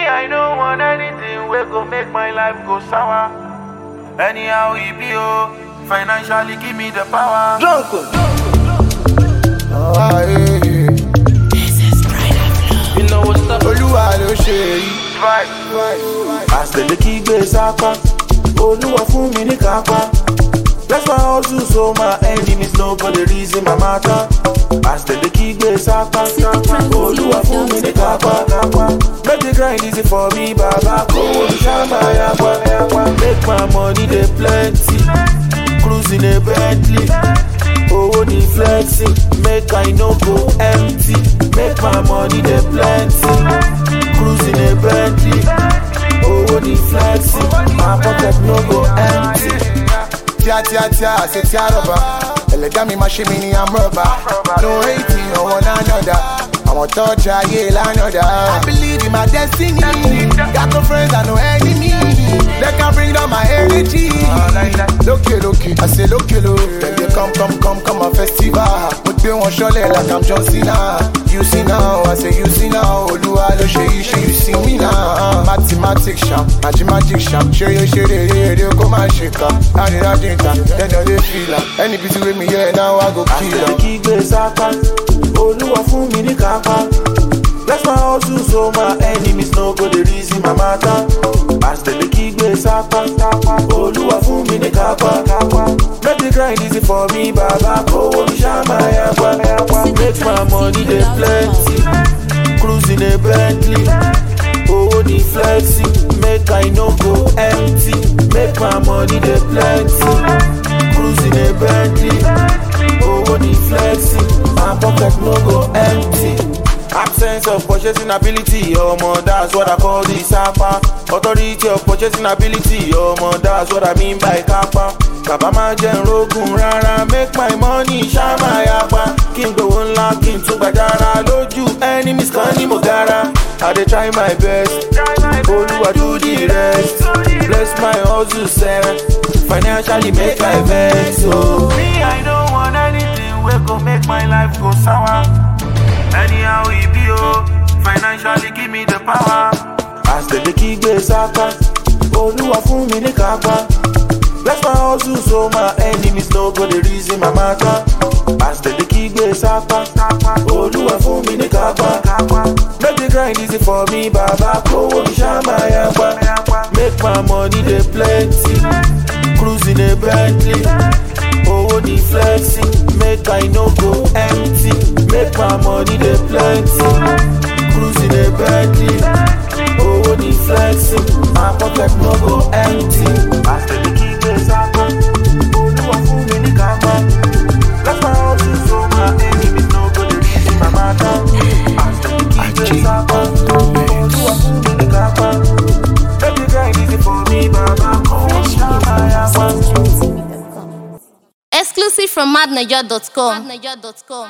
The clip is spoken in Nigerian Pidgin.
I don't want anything wey go make my life go sour. Anyhow e be oh, financially give me the power. Ah, eh, eh. You know what's up? olúwa ló ṣe èyí. Right. àṣẹlẹ kí gbé sápá olúwa fún mi ní kápá bless my hustle so my enemies no go dey reason my matter àṣẹlẹ kí gbé sápá olúwa fún mi ní kápá kápá make the grind easy for me baba kówó mi ṣáàmà yapa make my money dey plenty cruising a bentley owó ní flexing make i no go empty make my money dey plenty cruising a bentley owó ní flexing my pocket no go empty. tíá tíá tíá àṣẹ tíá rọ̀bà ẹlẹ́dá mi máa ṣe mí ní amúrọ̀bà no hating ọ̀wọ́n lánàdà àwọn tọ́jà ayé lánàdà. I believe in my destiny got no friends and no enemy they can bring down my energy. lókè lókè àṣẹ lókè ló dem dey come come come come on festival mo gbé wọn ṣọlẹ̀ like I'm John Cena you see now I say you see now olúwa ló ṣe yìí ṣe you see me now mathematics ṣam magic ṣam ṣeré ṣeré eré kó má ṣe kà àrídájú ìta lẹ́nu lè fìlà ẹni bí ti wé mi yẹ náà wá go kill àṣẹlẹ am. kí gbé sápá olúwa fún mi ní kápá bless my hustle so my enemies no go dey reason my matter àṣẹlẹ kí gbé sápá olúwa fún mi ní kápá make the grind easy for me baba kówó mi ṣáàmà yapa make my money dey plenty cruising a bentley owó ní flexing make i no go empty make my money dey plenty cruising a bentley owó ní flexing my pocket no go empty. Absence of purchasing ability, omo, that's what I call the sapa. Authority of purchasing ability, omo, that's what I mean by kapa. Bàbá máa jẹ́ nrógùn rárá, make my money ṣáàmà yapa. Kí n gbowó ńlá, kí n tún gbàjára lójú enemies kan ní mo gara. I dey try my best, Olúwa do the rest. Bless my hustle sef, financially make I vex o. Me, I don't want anything wey go make my life go sour. Anyhow e be oh, financially give me the power. àṣẹlẹ kí gbé sápá olúwa fún mi ní kápá bless my hustle so my enemies no go dey reason my matter àṣẹlẹ kí gbé sápá olúwa fún mi ní kápá make the grind easy for me baba kówó mi ṣáàmà yapa make my money dey plenty cruising a bentley owó ní flexing make i no go empty make my money dey plenty cruising a bentley owó ní flexing my pocket no go empty. àṣẹlẹ kí gbé sápá olúwa fún mi ní kápá bless my hustle so my enemies no go dey reason my matter. àṣẹlẹ kí gbé sápá olúwa fún mi ní kápá make the grind easy for me baba kówó ṣáà yapa. Exclusive from madniger.com.